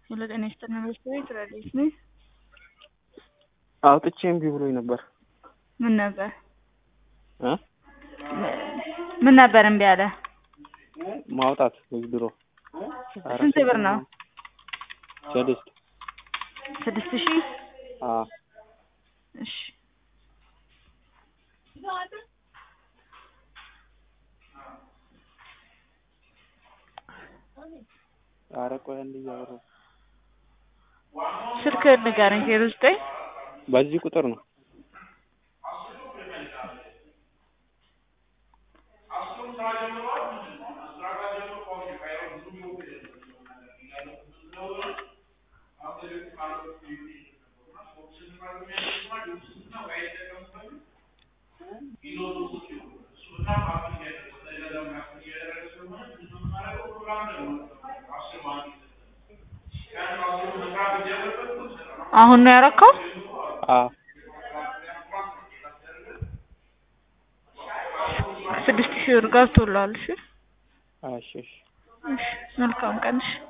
ሄሎ ጤና ይስጥልን ሬስቶራንት ረዴት ነኝ። አውጥቼ እምቢ ብሎኝ ነበር ምን ነበር እ ምን ነበር እምቢ አለ? ማውጣት ድሮ ስንት ብር ነው? ስድስት ስድስት ሺህ አዎ እሺ ኧረ ቆይ አንዴ እያወራሁ ስልክህን ንገረኝ ዜሮ ዘጠኝ በዚህ ቁጥር ነው አሁን ነው ያረከው? አዎ ስድስት ሺህ ብር ገብቶልሃል። እሺ እሺ እሺ እሺ መልካም ቀን እሺ